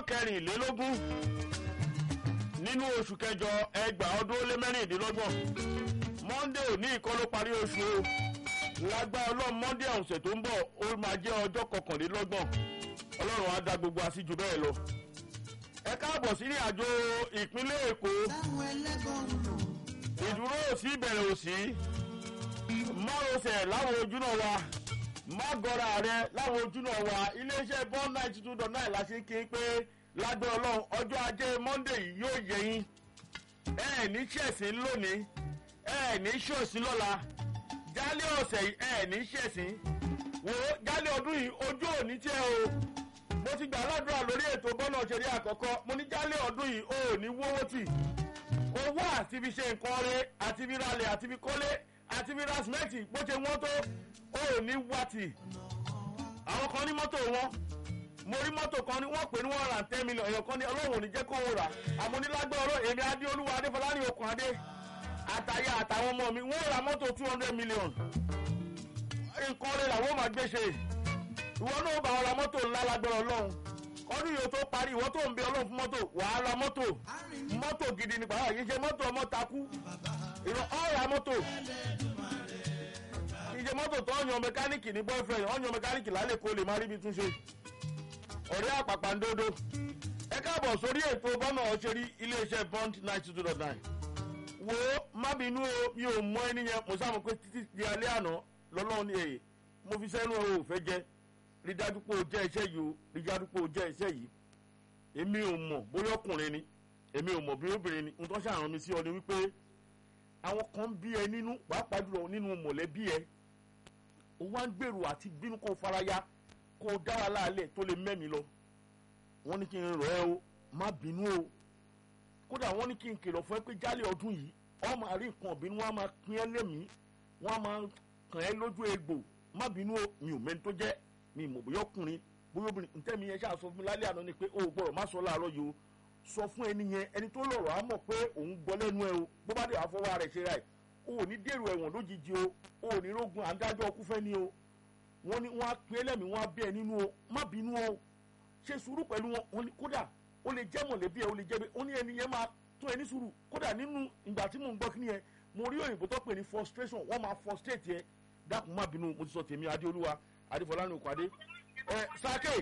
kẹrìnlélógún nínú oṣù kẹjọ ẹgbàá ọdún ó lé mẹ́rìndínlọ́gbọ̀n monday òní ìkọ́ ló parí oṣù o lágbá ọlọ́run monday ọ̀sẹ̀ tó ń bọ̀ ó máa jẹ́ ọjọ́ kọkànlélọ́gbọ̀n ọlọ́run á da gbogbo àṣìjù bẹ́ẹ̀ lọ. ẹ káàbọ̀ sí ìrìn àjò ìpínlẹ̀ èkó ìdúró òsì ìbẹ̀rẹ̀ òsì márosẹ̀ láwọn ojúnà wa mágọ́ra rẹ láwọn ojúnà wa iléeṣẹ́ bond ninety two dot nine la ṣe ń kí pé lágbẹ́ ọlọ́run ọjọ́ ajé monday yìí yóò yẹ yín ẹ ẹ̀ ní ṣẹ̀sìn lónìí ẹ ẹ̀ ní ṣòsìn lọ́la jálẹ̀ ọ̀sẹ̀ yìí ẹ ẹ̀ ní ṣẹ̀sìn wò ó jálẹ̀ ọdún yìí ojú òní tí ẹ o mo ti gbà ládùúrà lórí ètò bọ́nà òṣèré àkọ́kọ́ mo ní jálẹ̀ ọdún yìí o ò ní wówó tì owó àti fi ṣe nǹkan rẹ àti fi ralẹ̀ àti fi kọ́lé àti fi ra sìmẹ́ǹtì bó ṣe wọ́n tó o ò ní wá tì àwọn kan ní mọ́tò wọn mo rí mọ́tò kan ní wọ́n pè ní one hundred and ten million èèyàn kan ní ọlọ́run ò ní jẹ́ kó o rà àmọ́ nílágbẹ́ ọ̀rọ̀ èmi adéolúwa adéfọlárí okùn adé àtàyà àtàwọn ọmọ mi wọ́n ra mọ́tò two hundred million nǹkan rẹ̀ làwọn máa gbé ṣe ìwọ náà bá wọn ra mọ́tò ńlá lágbára ọlọ́run ọdún yìí ó tó parí ìwọ tó ń bẹ ọlọ́run fún mọ́tò wàá ra mọ́tò mọ́tò gidi nípa àwọn yìí ṣe mọ́tò ọmọ takú ìrọ̀ ọ̀ra mọ́tò ìṣe mọ́tò tó ọ̀yàn mẹkáníìkì ní boyfriend ọ̀yàn mẹkáníìkì lálẹ́ kó lè má ríbi túnṣe ọ̀rẹ́ àpàpàǹdodo ẹ káàbọ̀ sórí ètò bọ́nà ọ̀ṣẹ́rí iléeṣẹ́ bond ninety two dot nine wo má bínú o mi ò mọ ẹni yẹn mo sáà mọ̀ pé títí di alẹ́ àná lọ́lọ́run ní èyí mo fi sẹ́nu ẹ̀ ò fẹ́ jẹ́ rí dájú pé o jẹ́ iṣẹ́ yìí o rí dájú pé o jẹ́ iṣẹ́ yìí èmi ò mọ̀ bóyá ọkùnrin ni èmi ò mọ̀ bí obìnrin ni nǹkan ṣàrán mi sí ọ ni wípé àwọn kan ń bí ẹ nínú pàápàá jùlọ nínú mọ̀lẹ́bí ẹ o wá ń gbèrò àti bínú kó faraya kó o dá wa láàlẹ̀ tó lè mẹ́mi lọ wọ́n ní kí n rọ̀ ẹ́ o má bínú o kódà wọ́n ní kí n kìlọ̀ fún ẹ pé jálẹ̀ ọdún yìí ọ máa rí nǹkan ọ̀bínú wọn á máa pín ẹ lẹ́mìí wọn á máa kàn ẹ́ lójú egbò má bínú o mi ò mẹ́ni tó jẹ́ mi mọ̀ bóyá ọkùnrin bóyá obìnrin ntẹ́mi yẹn ṣáà sọ fún mi lálẹ́ àná ni pé o ò gbọ́dọ̀ má sọ láàárọ̀ yìí o sọ fún ẹni yẹn ẹni tó lọ̀rọ̀ á mọ̀ pé òun gbọ́ lẹ́nu ẹ o bó bá dé àfọwọ́ rẹ̀ ṣe ra ẹ̀ o ò ní dèrò ẹ̀wọ̀n lójijì o o ò ní rógun àńdájọ́ ọkú fẹ́ ni o wọ́n ní wọ́n á pín ẹlẹ́mìí wọ́n á bí ẹ nínú o má bínú o ṣe sùúrù pẹ̀lú wọn wọn ni kódà ó lè jẹ́ mọ̀lẹ́bí ẹ ó lè jẹ́ bẹ́ẹ̀ ó ní ẹni yẹn máa tó ẹni sùúrù kódà nínú ìgbà tí mò ń gbọ́ kí ni yẹn mo rí òyìnbó tó pè ní frustration wọ́n máa frustrate yẹn dákun má bínú mo ti sọ tèmi adéolúwa adéfọlánú òkàdé ẹ sake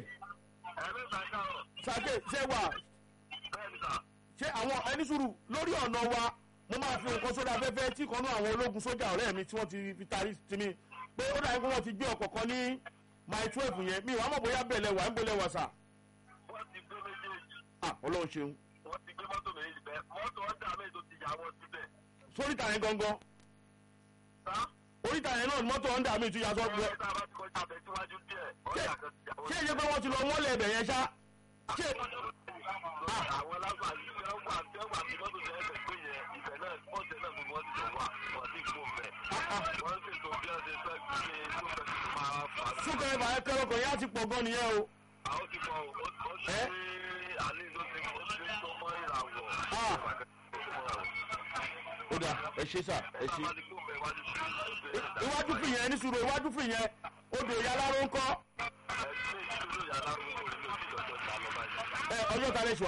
sake ṣé wà ṣé àwọn ẹni sùúrù lórí ọ̀nà wa mo máa fi nǹkan sódà afẹ́fẹ́ tí kan náà àwọn ológun sójà ọ̀rẹ́ mi tí wọ́n ti fi tarí sí mi pé ó dàbí pé wọ́n ti gbé ọkọ̀ kan ní my twelve yẹn mi wàá mọ̀ bóyá bẹ́ẹ̀ lẹ́wà ń bẹ́ẹ̀ lẹ́wà sà. wọ́n ti gbé méjèèjì. ah ọlọ́run ṣeun. wọ́n ti gbé mọ́tò méjì bẹ́ẹ̀ mọ́tò ọ̀dà méjì tó ti yà wọ́n síbẹ̀. sóríta yẹn gangan sá. oríta yẹn náà ni mọ́tò ọ̀ndà mi tún yà sọ pé ọ̀rẹ́ tá a bá ti kọjá abẹ síwájú díẹ̀ ọ̀dà kan ti yà wọ́n ṣé ìyẹn pé wọ́n ti lọ mọ́lẹ̀ ẹ̀bẹ̀ yẹn ṣá ṣé àwọn alágbà yìí fẹ́ wà fẹ́ wà bí mọ́tò tẹ́ ẹ̀fẹ̀ pé yẹn ibẹ̀ náà pọ́ǹtẹ̀ náà gbogbo wọn ti lọ wà wọ́n ti kú bẹ̀. wọ́n sì tó bí ọ̀sẹ̀ fẹ́ gbé tó fẹ́ fi máa fà á. súnkẹrẹ bàyẹ kẹrọ kan yẹn á ti pọ̀ gan nìyẹn o. àwọn ti kọ́ ó ó ti Ẹ́? gbé àlè ló ti ó ti tó mọ́ ìràwọ̀. Ah. ó dà ẹ ṣe sà ẹ ṣe. Tábà ti kú bẹ̀ wájú sí ẹ̀ iwájú fi yẹn ní sùúrù iwájú fi yẹn odò ìyá aláró ń kọ́ ẹ̀ ṣe ìṣúlò yàrá gbogbo ìlú ìjọba ìjà lọ́ba yìí. ẹ ọjọ́ ta lè ṣù